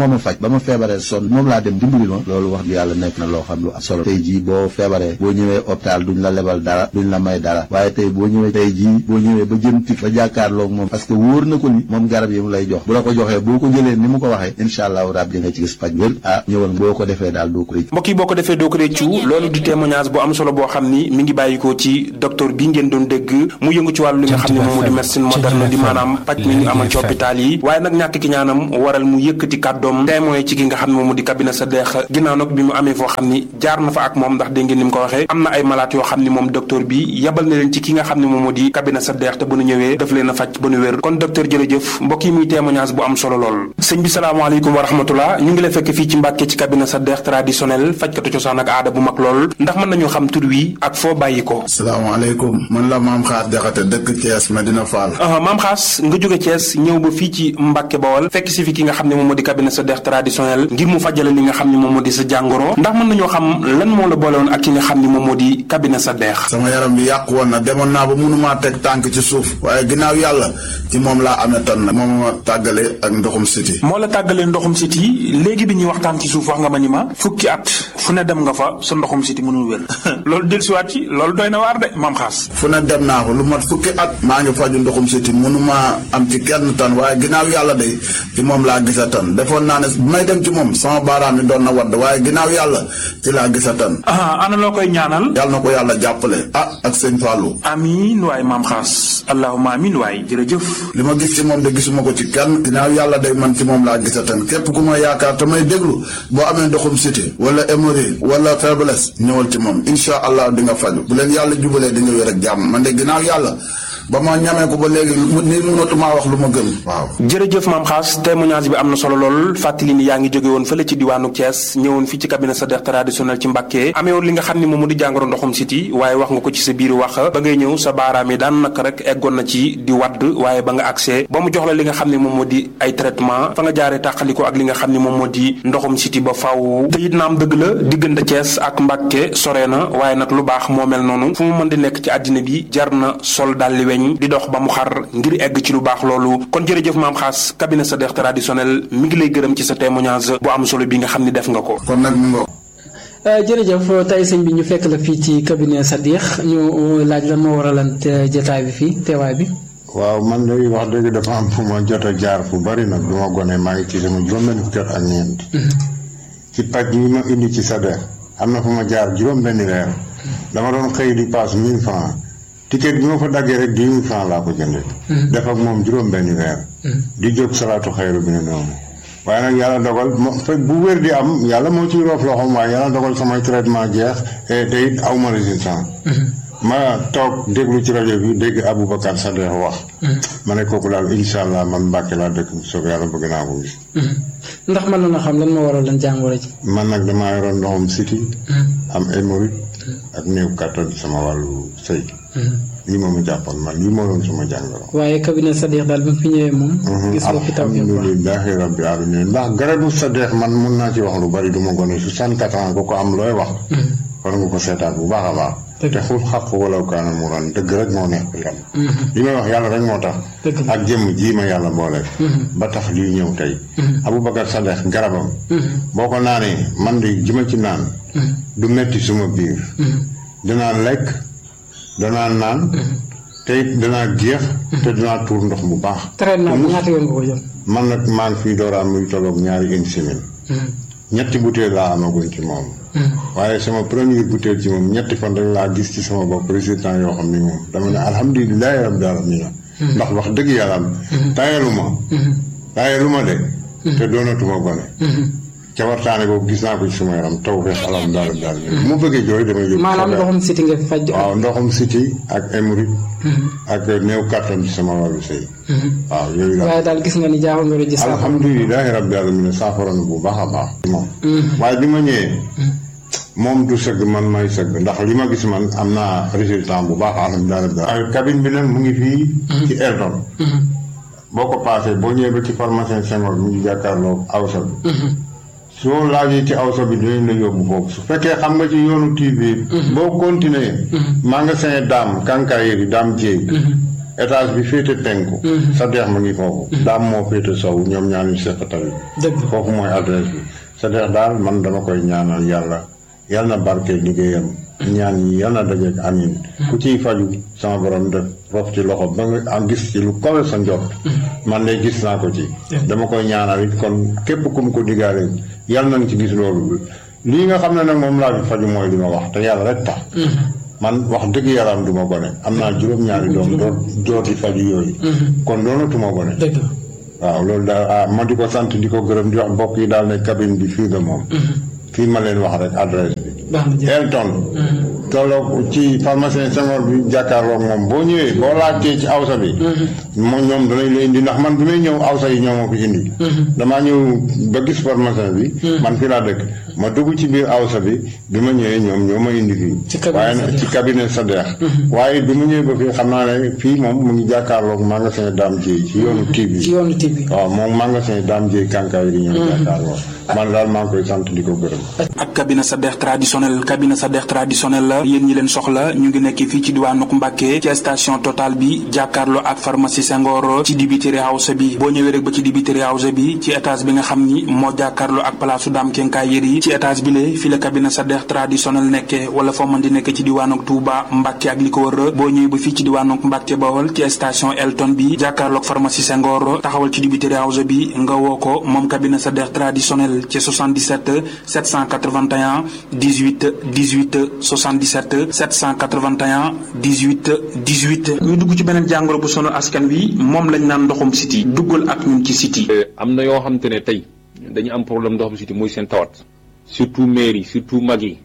moo ma faj ba ma feebaree sonn moom laa dem dimbali ma loolu wax di yàlla nekk na loo xam lu am solo tey jii boo feebaree boo ñëwee hôpital duñ la lebal dara duñ la may dara waaye tey boo ñëwee tey jii boo ñëwee ba jëm tik ba jàkkaarloog moom parce que wóor na ko ni moom garab yi mu lay jox bu la ko joxee boo ko jëlee ni mu ko waxee incha allahu rabbi nga ci gis faj wér ah ñëwal boo ko defee daal doo ko rëcc mbokk yi boo ko defee doo ko réccu loolu di témoignage bu am solo boo xam ni mi ngi bàyyikoo ci docteur bi ngeen doon dégg mu yëngu ci wàllu li nga xam ne moom moo di médecine moderne di maanaam paj mi ñu amal ci hôpital yi waaye nag ñàkk ki ñaanam waral mu yëkkati kàddoom témoin ci ki nga xam ne moom moo di cabinet sa deex ginnaaw nag bi mu amee foo xam ni jaar na fa ak moom ndax dégg ngeen ni mu ko waxee am na ay malaat yoo xam ni moom docteur bi yabal na leen ci ki nga xam ne moom moo di cabinet sa deex te bu nu ñëwee daf leen a faj ba nu wér kon docteur jërëjëf mbokk yi muy témoignage bu am solo lool sëñ bi salaamaaleykum wa rahmatullah ñu ngi la fekk fii ci Mbàkke ci cabinet sa deex traditionnel fajkatu cosaan ak aada bu mag lool ndax mën nañu xam tur wi ak foo bàyyi ko salaamaaleykum man la maam xaas jaxate dëkk Thiès Medina Fall maam xaas nga jóge Thiès ñëw ba fii ci Mbàkke Bawol fekk si fi ki nga xam ne moom moo di cabinet sa deex traditionnel ngir mu fajale li nga xam ne moom moo di sa jàngoro ndax mën nañoo xam lan moo la boole woon ak ki nga xam ne moom moo di cabinet sa deex sama yaram bi yàqu woon na demoon naa ba mënumaa teg tànk ci suuf waaye ginnaaw yàlla ci moom laa amee tan nag moom ma tàggale ak ndoxum siti moo la tàggalee ndoxum siti léegi bi ñuy waxtaan ci suuf wax nga ma ni ma fukki at fu ne dem nga fa sa ndoxum siti mënul wér loolu dellusiwaat ci loolu doy na waar de maam xaas fu ne dem naa ko lu mat fukki at maa ngi faju ndoxum siti mënumaa am ci kenn tan waaye ginnaaw yàlla de ci moom laa gisa tan defoon naa ne bu may dem ci moom sama baaraam yi doon na wadd waaye ginnaaw yàlla ci laa gisa tan ana loo koy ñaanal yàlla na ko yàlla jàppale ah ak sëñ Fallou amiin waay maam xaas allahuma amiin waay jërëjëf li ma gis ci moom de gisuma ko ci kenn ginnaaw yàlla day man ci moom laa gisa tan képp ku ma yaakaar te may déglu boo amee ndoxum siti wala hémorroïde wala faiblesse ñëwal ci moom incha allah di nga faju bu leen yàlla jubalee di nga wér ak jàmm man de ginnaaw yàlla ba ma ñamee ko ba léegi ni mënatumaa wax lu ma gën waaw jërëjëf maam xaas témoignage bi am na solo lool fàttali ni yaa ngi jóge woon fële ci diwaanu Thiès ñëwoon fii ci cabinet sa deex traditionnel ci Mbàkke amee woon li nga xam ne moom mu di jàngoro ndoxum siti waaye wax nga ko ci sa biir wax ba ngay ñëw sa baaraam yi daan naka rek eggoon na ci di wadd waaye ba nga accès ba mu jox la li nga xam ne moom moo di ay traitement fa nga jaaree tàqaliko ak li nga xam ne moom moo di ndoxum siti ba faw te it naam dëgg la diggante Thiès ak Mbàkke sore na waaye nag lu baax moo mel noonu fu mu mën di nekk ci àddina bi jar na sol dalli di dox ba mu xar ngir egg ci lu baax loolu kon jërëjëf maam xaas cabinet sa deex traditionnel mi ngi lay gërëm ci sa témoignage bu am solo bi nga xam ni def nga ko kon nag mu jërëjëf tey sëñ bi ñu fekk la fii ci cabinet sa deex ñu laaj lan moo waralan jotaay bi fii teewaay bi waaw man de wax dëgg dafa am fu ma jot a jaar fu bari nag du ma gone maa ngi ci sama juróom-benn fukki at ak ñeent ci paj yi ma indi ci sa deex am na fu ma jaar juróom-benn weer dama doon xëy di paas mille francs ticket bi ma fa daggee rek dix mille francs laa ko jëndee. def ak moom juróom-benni weer. di jóg salaatu xayru bi ne noonu. waaye nag yàlla dogal mo fekk bu wér di am yàlla moo ciy roof loxoom waaye yàlla dogal samay traitement jeex te it aw ma résistance. ma toog déglu ci rajo bi dégg Aboubacar Sadekh wax. ma ne kooku daal incha allah man Mbàkke laa dëkk bu soobee yàlla bëgg naa ko gis. ndax mën na xam lan moo waral lan jàngoro ji. man nag damaa yoroon ndoxum siti am hémorroïde ak néew kàttan sama wàllu sëy. lii moom a jàppoon man lii moo doon sama jàngoro. waaye cabinet Sadekh daal bi mu fi ñëwee moom. gis nga fi taw alhamdulilahi rabbi alamin ndax garabu Sadekh man mun naa ci wax lu bari du ma gone soixante-quatre ans ko ko am looy wax. war nga ko seetaan bu baax a baax. te xul xaq wala kaana mu ran dëgg rek moo neex ko yàlla. li may wax yàlla rek moo tax. ak jëmm jii ma yàlla boole. ba tax lii ñëw tey. Aboubacar Sadekh garabam. boo ko naanee man de ji ma ci naan. du metti suma biir. dinaa lekk. danaa naan te it danaa géex te danaa tuur ndox bu baax. traitement bi ñaata yoon nga ko jël. man nag maa ngi fii dooraam muy tolloog ñaari une semaine. ñetti butéel laa amaguñ ci moom. waaye sama première butéel ci moom ñetti fan rek laa gis ci sama bopp résultat yoo xam ni moom dama ne alhamdulilahi rabbil alamin ndax wax dëgg yàlla tayalu ma. tayalu ma de. te doonatuma gone. cawartaane boobu gis naa ko ci sama yaram taw feex alam daal daal mu bëggee jooy damay yóbbu. maanaam ndoxum siti nga faj. waaw ndoxum siti ak hémorroïde. ak néew kàttan ci sama wàllu sëy. waaw yooyu daal waaye daal gis nga ni jaaxal nga gis. alhamdulilahi rabbi alamin saafara na bu baax a baax. moom waaye bi ma ñëwee. moom du sëgg man may sëgg ndax li ma gis man am naa résultat bu baax alhamdulilah. ay cabine bi nag mu ngi fii. ci Erdon. boo ko paasee boo ñëwee ba ci pharmacien Senghor mu ngi jàkkaarloo awsa bi. soo laajee ci awsa bi dinañ la yóbbu foofu su fekkee xam nga ci yoonu TV. boo continuer magasin daam kankaayeri daam jéey étage bi féete penku sa deex ma ngi foofu daam moo féete sow ñoom ñaar ñu seq tali foofu mooy adresse bi sa deex daal man dama koy ñaanal yàlla yal na barke liggéeyam ñaan yi yal na dajeek amin ku ciy faju sama borom def rof ci loxo ba nga am gis ci lu kawe sa njort man de gis naa ko ci dama koy ñaanal it kon képp ku mu ko diggaale yal nañ ci gis loolu lii nga xam ne nag moom laa fi faju mooy li ma wax te yàlla rek tax man wax dëgg yaram du ma gone am naa juróom-ñaari doom doo dooti faju yooyu kon doonatuma gone waaw loolu daal ah ma di ko sant di ko gërëm di wax mbokk yi daal ne cabine bi fii nga moom fii ma leen wax rek adresse bi Elton tolloog ci pharmacien Senghor bi jàkkaarloog moom boo ñëwee boo laajtee ci awsa bi moom ñoom danañ la indi ndax man bi may ñëw awsa yi ñoo ma fi indi damaa ñëw ba gis pharmacien bi man fi laa dëkk ma dugg ci biir awsa bi bi ma ñëwee ñoom ñoo ma indi fii waaye nag ci cabinet sa deex waaye bi ma ñëwee ba fii xam naa ne fii moom mu ngi jàkkaarloog magasin Dame Dieye ci yoonu TV ci yoonu TV waaw moom magasin Dame Dieye kànkaay di ñëw jàkkaarloog man daal maa ngi koy sant di ko gërëm ak cabinet sa deex traditionnel cabinet sa deex traditionnel la yéen ñi leen soxla ñu ngi nekk fii ci diwaanu Mbàkke ci station Total bi jàkkaarloo ak pharmacie Senghor ci dibiteri house bi boo ñëwee rek ba ci dibiteri house bi ci étage bi nga xam ni moo jàkkaarloo ak palaasu Dame Kenkaay Yëri ci étage bi le fi la cabinet sa deex traditionnel nekke wala foo mën di nekk ci diwaanu Touba Mbàkke ak li ko wër boo ñëwee ba fii ci diwaanu Mbàkke Bawol ci station Elton bi jàkkaarloo ak pharmacie Senghor taxawal ci dibiteri house bi nga woo ko moom cabinet sa deex traditionnel ci 77 781 18 18 77 781 18 18 ñu dugg ci beneen jàngoro bu sonal askan wi moom lañ naan ndoxum siti duggal ak ñun ci siti am na yoo xam te ne tey dañu am problème ndoxum siti muy seen tawat surtout mairie surtout mag yi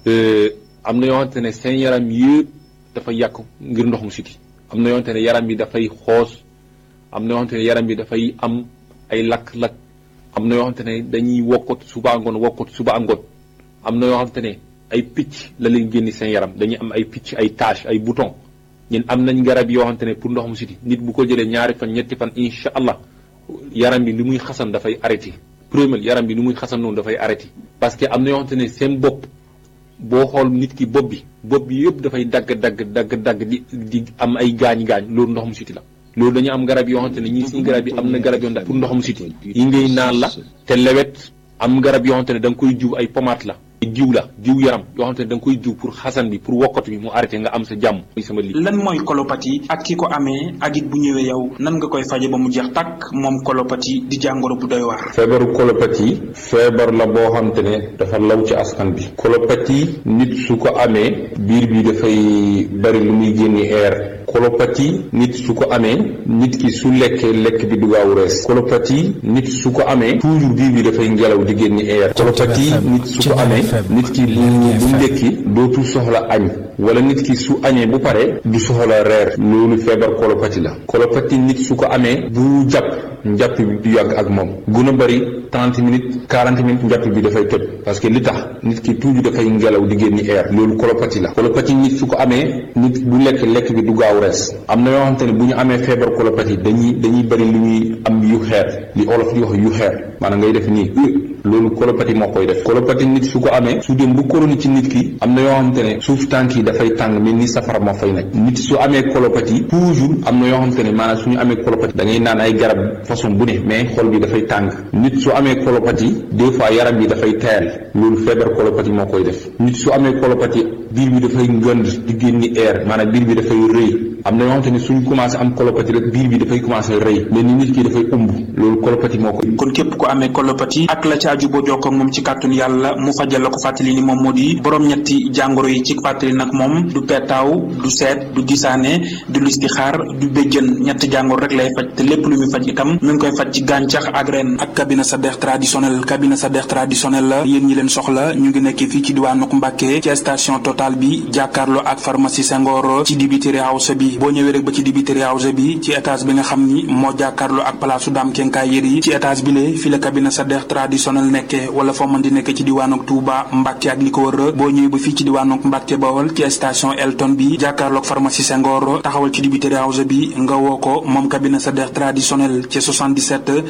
am na yoo xam te ne seen yaram yëpp dafa yàqu ngir ndoxum siti am na yoo xam te ne yaram bi dafay xoos am na yoo xam te ne yaram bi dafay am ay lakk-lakk am na yoo xamante ne dañuy wokkot suba ngoon wokkot suba ngoon am na yoo xamante ne ay picc la leen génni seen yaram dañuy am ay picc ay tache ay bouton ñun am nañ garab yoo xamante ne pour ndoxum siti nit bu ko jëlee ñaari fan ñetti fan incha allah yaram bi li muy xasan dafay arrêté premier yaram bi li muy xasan noonu dafay arrêté parce que am na yoo xamante ne seen bopp boo xool nit ki bopp bi bopp bi yëpp dafay dagg dagg dagg dagg di di am ay gaañ-gaañ loolu ndoxum siti la loolu dañu am garab yoo xamante ne ñii suñu garab yi am na garab yoo xamante ne pour ndoxum siti yi ngay naan la te lewet am garab yoo xamante ne da nga koy jiw ay pommade la jiw la jiw yaram yoo xamante ne da nga koy jiw pour xasan bi pour wokkatu bi mu arrêté nga am sa jàmm muy sama li lan mooy colopathie ak ki ko amee ak it bu ñëwee yow nan nga koy faje ba mu jeex tàkk moom colopathie di jàngoro bu doy waar feebaru colopathie feebar la boo xamante ne dafa law ci askan bi colopathie nit su ko amee biir bi dafay bari lu muy génni air colopathie nit su ko amee nit ki su lekkee lekk bi du gaaw rees colopathie nit su ko amee toujours biir bi dafay ngelaw di génni air colopathie nit su ko amee nit ki bu bu ndekki dootul soxla añ wala nit ki su añee bu pare du soxla reer loolu feebar colopathie la colopathie nit su ko amee bu jàpp njàpp bi du yàgg ak moom gën a bëri trente minutes quarante minutes njàpp bi dafay toj parce que li tax nit ki toujours dafay ngelaw di génni air loolu colopathie la colopathie nit su ko amee nit bu lekk lekk bi du gaaw rees am na yoo xamante ne bu ñu amee feebar colopathie dañuy dañuy bëri lu ñuy am yu xeer li olof di wax yu xeer maanaam ngay def nii loolu colopathie moo koy def colopathie nit su ko amee su dem bu chronique ci nit ki am na yoo xamante ne suuf tànk yi dafay tàng mel ni safara moo fay nekk nit su amee colopathie toujours am na yoo xamante ne maanaam suñu amee colopathie da ngay naan ay garab façon bu ne mais xol bi dafay tàng nit su amee colopathie des fois yaram bi dafay tayal loolu feebar colopathie moo koy def nit su amee colopathie biir bi dafay ngënd di génni air maanaam biir bi dafay rëy am na yoo xamante ne suñ commencé am colopathie rek biir bi dafay commencé rëy mel ni nit ki dafay ëmb loolu colopathie moo koy kon képp ku amee colopathie ak la caaju boo jokkoo ak moom ci kàttun yàlla mu fajal la ko fàttali ni moom moo di borom ñetti jàngoro yi ci fàttali nag moom du peetaaw du seet du gisaane du listixaar du béjjën ñetti jàngoro rek lay faj te lépp lu muy faj itam mi ngi koy faj ci gàncax ak ren ak cabinet sa deex traditionnel cabinet sa deex traditionnel la yéen ñi leen soxla ñu ngi nekk fii ci diwaanu Mbàkke ci station Total bi jàkkaarloo ak pharmacie Senghor ci dibiteri house bi boo ñëwee rek ba ci dibiteri house bi ci étage bi nga xam ni moo jàkkaarloo ak palaasu Dame Kenkaay Yëri ci étage bi le fi la cabinet sa deex traditionnel nekke wala foo mën di nekk ci diwaanu Touba Mbàkke ak li ko wër boo ñëwee ba fii ci diwaanu Mbàkke Bawol ci station Elton bi jàkkaarloo ak pharmacie Senghor taxawal ci dibiteri house bi nga woo ko moom cabinet sa deex traditionnel ci 77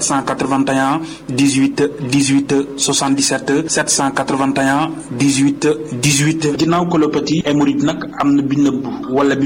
781 18 18 77 781 18 18 ginnaaw colopathie hémorroïde nag am na bi nëbb wala bi feeñ yenn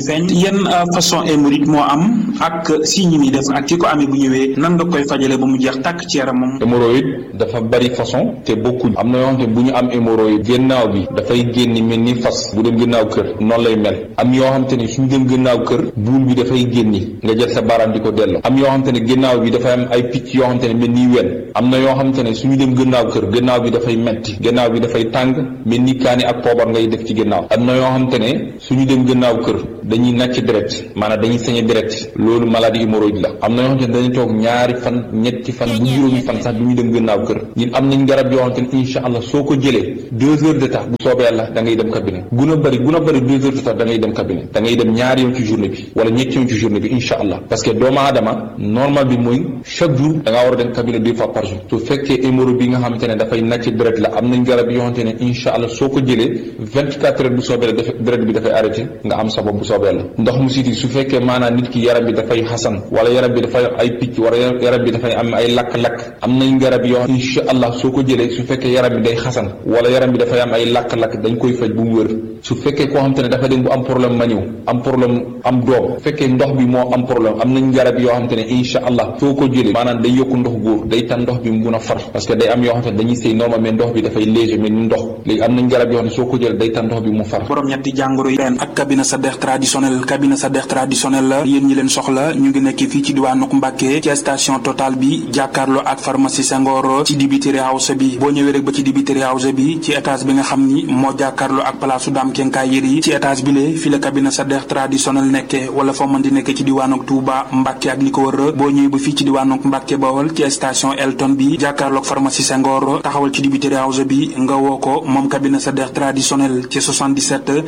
yan façon hémorroïde moo am ak signe yi def ak ki ko amee bu ñëwee nan nga koy fajale ba mu jeex tàkk ci yaramam. hémorroïde dafa bari façon te bokkuñ am na yoo xamante ne bu ñu am hémorroïde génnaaw bi dafay génni mel ni fas bu dem gannaaw kër noonu lay mel am yoo xamante ne suñu dem gannaaw kër buul bi dafay génni nga jël sa baaraam di ko delloo am yoo xamante ne gannaaw bi dafay am ay picc yoo xamante ne mel ni wen am na yoo xamante ne suñu dem gannaaw kër gannaaw bi dafay metti gannaaw bi dafay tàng mel ni kaani ak poobar ngay def ci gannaaw am na yoo xamante ne suñu dem gannaaw kër dañuy nàcc deret maanaam dañuy sañe deret loolu maladie hémorroïde la am na yoo xamante ne dañuy toog ñaari fan ñetti fan bu juróomi fan sax du ñu dem gannaaw kër ñun am nañ garab yoo xamante ne incha allah soo ko jëlee deux heures de temps bu soobee yàlla da ngay dem cabinet gun a bëri gun a bëri deux heures de temps da ngay dem cabinet da ngay dem ñaari yoon ci journée bi wala ñetti yoon ci journée bi incha allah parce que doomu aadama normal bi mooy chaque jour da ngaa war a dem cabinet deux fois par jour su fekkee hémorroïde bi nga xamante ne dafay nàcc deret la am nañ garab yoo xamante ne incha allah soo ko jëlee vingt quatre heures bu soobee la def deret bi dafay arrêté nga am sa bopp bu soobee la ndox mu siti su fekkee maanaam nit ki yaram bi dafay xasan wala yaram bi dafay ay picc wala yaram bi dafay am ay lakk-lakk am nañ garab yoo incha allah soo ko jëlee su fekkee yaram bi day xasan wala yaram bi dafay am ay lakk-lakk dañ koy faj bu mu wër su fekkee koo xamante ne dafa dem bu am problème ma ñëw am problème am doom su fekkee ndox bi moo am problème am nañ garab yoo xamante ne incha allah soo ko jëlee maanaam day yokku ndox góor day tan ndox bi mu mun a far parce que day am yoo xamante ne dañuy sëy normal mais ndox bi dafay léger mais ni ndox léegi am nañ garab yoo xam ne soo ko jëlee day tan ndox bi mu far borom ñetti jàngoro yi ren ak cabinet Sadekh traditionnel cabinet Sadekh traditionnel la yéen ñi leen soxla ñu ngi nekk fii ci diwaanu Mbàkke ci station Total bi jàkkaarloo ak pharmacie Senghor ci dibiteri house bi boo ñëwee rek ba ci dibiteri house bi ci étage bi nga xam ni moo jàkkaarloo ak palaasu daam kenkaay yëri ci étage bi lee fi la cabinet Sadekh traditionnel nekke wala foo mën di nekk ci diwaanu Touba Mbàkke ak li ko wër boo ñëwee ba fii ci diwaanu Mbàkke Bawol ci station Elton bi jàkkaarloo ak pharmacie Senghor taxawal ci dibiteri house bi nga woo ko moom cabinet Sadekh traditionnel ci 77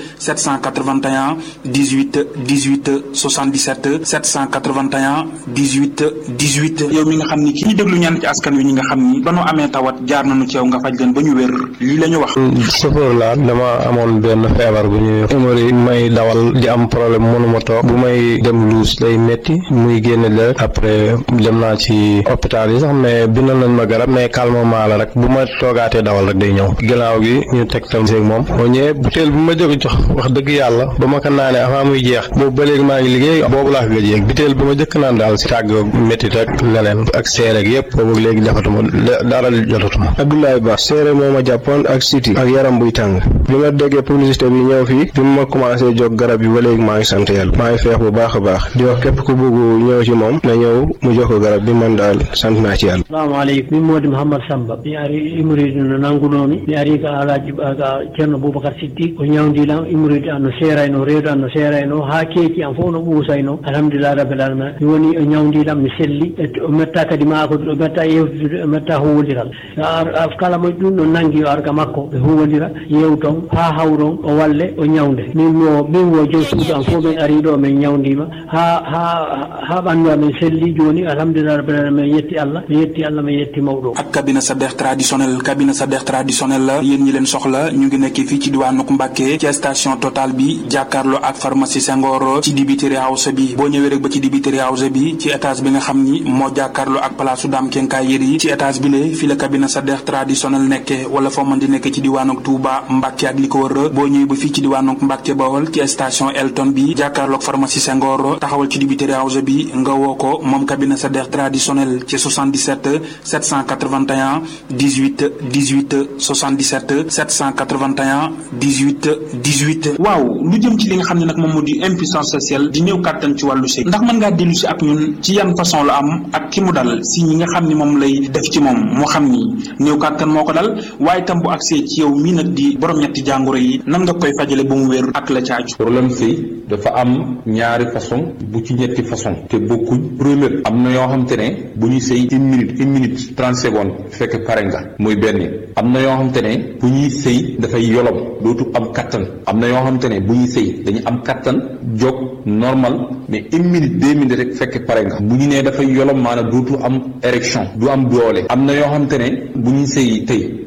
781 18 18 77 781 18 18 yow mi nga xam ni ki ñi déglu ñaan ci askan wi ñi nga xam ni ba nu amee tawat jaar nañu ci yow nga faj leen ba ñu wér lii la ñu wax chauffeur laa dama amoon benn feebar bu ñuy hémorroïde may dawal di am problème mënuma toog bu may dem luus day metti muy génne deret après dem naa ci hôpital yi sax mais bindal nañ ma garab mais calmement la rek bu ma toogaatee dawal rek day ñëw ginnaaw gi ñu tegtal seeg moom moo ñëwee butéel bu ma jóg jox wax dëgg yàlla ba ma ko naanee avant muy jeex boobu ba léegi maa ngi liggéey boobu laa ko gëj yéeg butéel bu ma jëkk naan daal si tàgg méttit ak leneen ak seere ak yëpp boobu léegi defatuma dara jotatuma Abdoulaye Ba seere moo ma jàppoon ak siti ak yaram buy tàng bi ma déggee publicité bi ñëw fii bi ma commencé jóg garab yi ba léegi maa ngi sant yàlla maa ngi feex bu baax a baax di wax képp ku bëgg ñëw ci moom na ñëw mu jox ko garab bi man daal sant naa ci yàlla salamu aleykum min modi mouhammad samba mi ari imoride no nanngunomi mi ari ka alaji ka ceerno boubacar siddi ko ñawdilam imoride an no seerayno reedu an no seerayno ha keeki an fof no ɓuusayno alhamdulillah rabbil alamin mi woni o ñawdilam mi selli o metta kadi makodude o metta yewtude o metta huwodiral kala mo ɗum no nangi o arga makko ɓe huwodira yewton ha hawron o walle o ñawde min mo min wo joom suudu an fof min ari ɗo min ñawdima ha ha ha ɓandu amen selli joni alhamdulillah rabbil alamin min yetti allah mi yetti allah mi yetti mawɗo ak cabinet Sadekh traditionnel cabinet Sadekh traditionnel la yéen ñi leen soxla ñu ngi nekk fii ci diwaanu Mbàkke ci station Total bi jàkkaarloo ak pharmacie Senghor ci dibiteri house bi boo ñëwee rek ba ci dibiteri house bi ci étage bi nga xam ni moo jàkkaarloo ak palaasu daam kenkaay yëri ci étage bi lee fi la cabinet Sadekh traditionnel nekke wala foo mën di nekk ci diwaanu Touba Mbàkke ak li ko wër boo ñëwee ba fii ci diwaanu Mbàkke Bawol ci station Elton bi jàkkaarloo ak pharmacie Senghor taxawal ci dibiteri house bi nga woo ko moom cabinet Sadekh traditionnel ci 77 781 18 18 77 781 18 18 waaw lu jëm ci li nga xam ne nag moom moo di impuissance sexuelle di néew kàttan ci wàllu sëy ndax mën ngaa dellu si ak ñun ci yan façon la am ak ki mu dal si ñi nga xam ni moom lay def ci moom moo xam ni néew kàttan moo ko dal waaye tam bu agsee ci yow mii nag di borom ñetti jàngoro yi nan nga koy fajale ba mu wér ak la caaju problème sëy dafa am ñaari façon bu ci ñetti façon te bokkuñ première am na yoo xamante ne bu ñuy sëy une minute une minute trente secondes fekk pare nga muy benn am na yoo xamante ne bu ñuy sëy dafay yolom dootu am kattan am na yoo xamante ne bu ñuy sëy dañu am kattan jóg normal mais une minute deux minutes rek fekk pare nga bu ñu nee dafay yolom maanaam dootu am érection du am doole am na yoo xamante ne bu ñuy sëy tey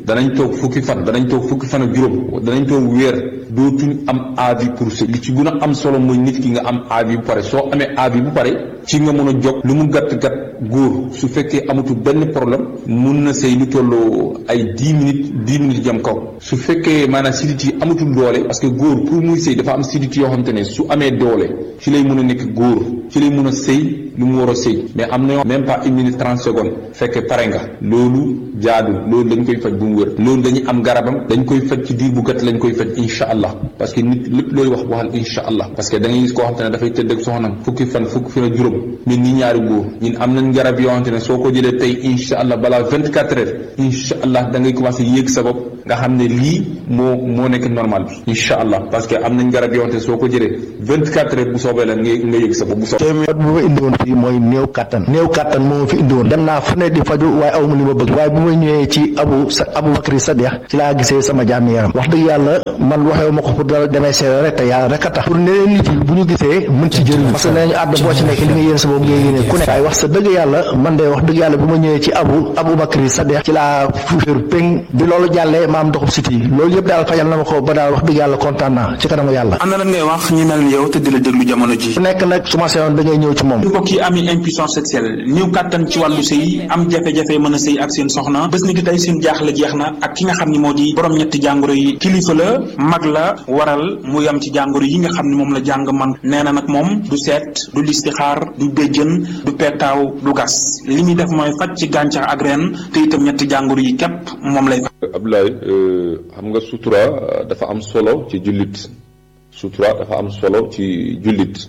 danañ toog fukki fan danañ toog fukki fan ak juróom danañ toog weer dootuñ am avis pour sëy li ci gën a am solo mooy nit ki nga am avis bu pare soo amee avis bu pare ci nga mën a jóg lu mu gàtt gàtt góor su fekkee amatul benn problème mun na sëy lu tolloo ay dix minutes dix minutes jëm kaw su fekkee maanaam sidit yi amatul doole parce que góor pour muy sëy dafa am sidit yoo xamante ne su amee doole ci lay mun a nekk góor ci lay mun a sëy lu mu war a sëy mais am na yoo même pas une minute trente secondes fekkee pare nga loolu jaadu loolu dañ koy faj bu mu wér loolu dañuy am garabam dañ koy faj ci diir bu gàtt lañ koy faj insha allah parce que nit lépp looy wax waxal insha allah parce que da ngay gis koo xamante ne dafay tëdd ak soxnam fukki fan fukki fan ak juróom ñun ñi ñaari góor ñun am nañ garab yoo xamante ne soo ko jëlee tey insha allah balaa vingt quatre heures insha allah da ngay commencé yéeg sa bopp nga xam ne lii moo moo nekk normal bi insha allah parce que am nañ garab yoo xamante ne soo ko jëlee vingt quatre heures bu soobee la nga nga yéeg sa bopp bu soobee téeméer bu ma indi woon fii mooy néew kattan néew kattan moo ma fi indi woon dem naa fu ne di faju waaye aw ma li ma bëgg waaye bu ma ñëwee ci abu sa abu bakri sadiq ci laa gisee sama jàmm yaram wax dëgg yàlla man waxewu ma ko pour dara demee seere rek te yàlla rek a tax pour neneen nit yi bu ñu gisee mën ci jëriñ parce que nee nañu àdd boo ci nekk li nga yéen sa bopp ngay yéene ku nekk waaye wax sa dëgg yàlla man de wax dëgg yàlla bu ma ñëwee ci abu abu bakri sadiq ci laa fuuféeru péng bi loolu jàllee ma am doxub siti loolu yëpp daal fajal na ma ko ba daal wax dëgg yàlla kontaan naa ci kanamu yàlla am na lan ngay wax ñi mel ni yow te di la déglu jamono ji ku nekk nag su ma seyoon da ngay ñëw ci moom mbokk yi ami impuissance sexuelle néew kàttan ci wàllu sëy am jafe-jafe mën a sëy ak seen soxna bés ni ki tey seen jaaxle jeex na ak ki nga xam ni moo di borom ñetti jàngoro yi kilifa la mag la waral mu yam ci jàngoro yi nga xam ni moom la jàng man nee na nag moom du seet du listixaar du béjjën du pettaaw du gas li muy def mooy faj ci gàncax ak reen te itam ñetti jàngoro yi képp moom lay Abdoulaye xam nga sutura dafa am solo ci jullit sutura dafa am solo ci jullit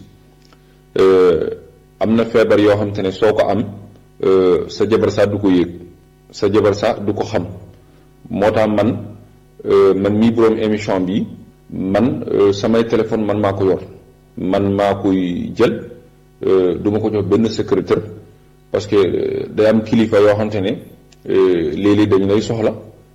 am na feebar yoo xam te ne soo ko am sa jabar sax du ko yëg sa jabar sax du ko xam moo tax man man mii boroom émission bi man samay téléphone man maa ko yor man maa koy jël du ma ko jox benn secrétaire parce que day am kilifa yoo xam te ne léeg-léeg dañu lay soxla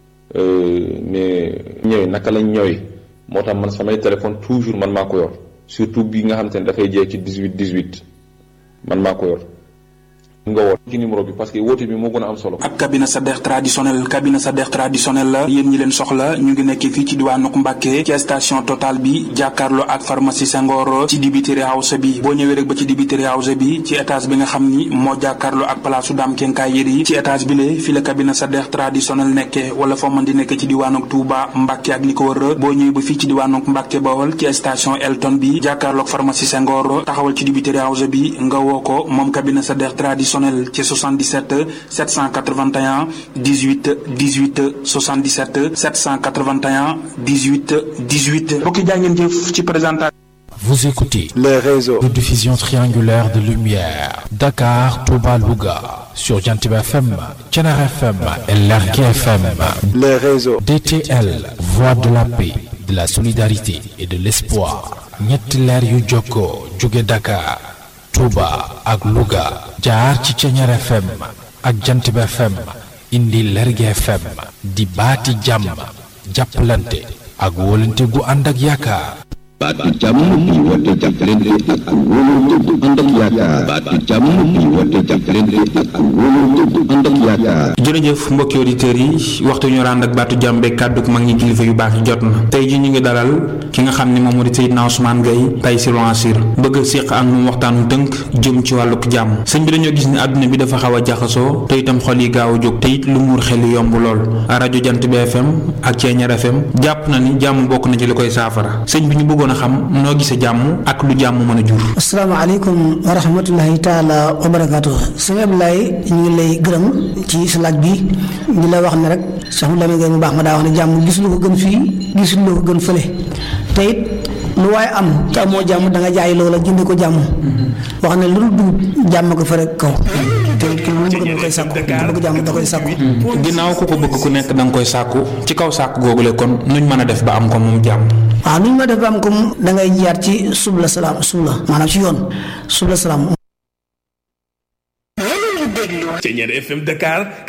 mais ñëwee naka lañ ñëwee moo tax man samay téléphone toujours man maa ko yor surtout bi nga xam te ne dafay jeex ci dix-huit dix-huit man maa ko yor nga woote ci numéro bi parce que woote bi moo gën a am solo. ak cabinet Sadekh traditionnel cabinet Sadekh traditionnel la yéen ñi leen soxla ñu ngi nekk fii ci diwaanu Mbàkke ci station Total bi jàkkaarloo ak pharmacie Senghor ci dibiteri house bi boo ñëwee rek ba ci dibiteri house bi ci étage bi nga xam ni moo jàkkaarloo ak palaasu Dame Kenkaay Yeri ci étage bi lee fi la cabinet Sadekh traditionnel nekkee wala foo mën di nekk ci diwaanu Touba Mbàkke ak li ko wër boo ñëwee ba fii ci diwaanu Mbàkke Bawol ci station Elton bi jàkkaarloo ak pharmacie Senghor taxawal ci dibiteri house bi nga woo ko moom cabinet Sadekh traditionnel ci 77 781 18 18 77 781 18 18 mbokki jaa ngeen jëf ci présentation Vous écoutez les réseaux de diffusion triangulaire de lumière Dakar, Touba, Louga sur Jantib FM, Thiénaba FM et Lergui FM. les réseaux DTL, voix de la paix, de la solidarité et de l'espoir. ñetti leer yu jokkoo jóge Dakar, Touba ak Louga jaar ci Thiénaba FM ak Jantib FM indi Lergui FM di baati jàmm jàppalante ak wóolante gu ànd ak yaakaar. baatu jàmm bi woote jàppalante ak wóolante bu ànd ak yaakaar baatu jàmm bi woote jàppalante ak wóolante bu ànd ak yaakaar jërëjëf mbokki auditeurs yi waxtu ñu rànd ak baatu jàmm beeg kàddu mag ñi kilifa yu baax yi jot na tey ji ñu ngi dalal ki nga xam ne moom moo di Seydina Ousmane Gaye Taysiroul Assir bëgg a séq ak moom waxtaanu tënk jëm ci wàlluk jàmm sëñ bi dañoo gis ne àdduna bi dafa xaw a jaxasoo te itam xol yi gaaw a jóg te it lu muur xel yi yomb lool rajo Jant bi FM ak Thiéniere FM jàpp na ni jàmm bokk na ci li koy saafara sëñ bi ñu bëggoon a xam noo gisee jàmm ak lu jàmm mën a jur asalaamaaleykum wa rahmatullahi taala wa barakaatu sëñ Abdoulaye ñu ngi lay gërëm ci sa laaj bi di la wax ne rek Cheikh Lamine Gueye mu baax ma daa wax ne jàmm gisul ko gën fii gisul ko gën fële te it lu waaye am te amoo jàmm da nga jaay loola jënde ko jàmm wax ne lu dul dugub jàmm ko fa rek kaw te it ki mu bëgg da koy sàkku bëgg jàmm da koy sàkku ginnaaw ku ko bëgg ku nekk da nga koy sàkku ci kaw sàkku googule kon nuñ mën a def ba am ko moom jàmm waaw nu ñu ma def ba am ko da ngay jaar ci subla salaam subla maanaam ci yoon subla salaam Thiéniere FM Dakar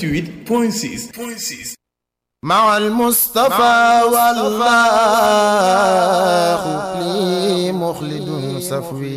88.6 مع المصطفى والله لي مخلد صفوي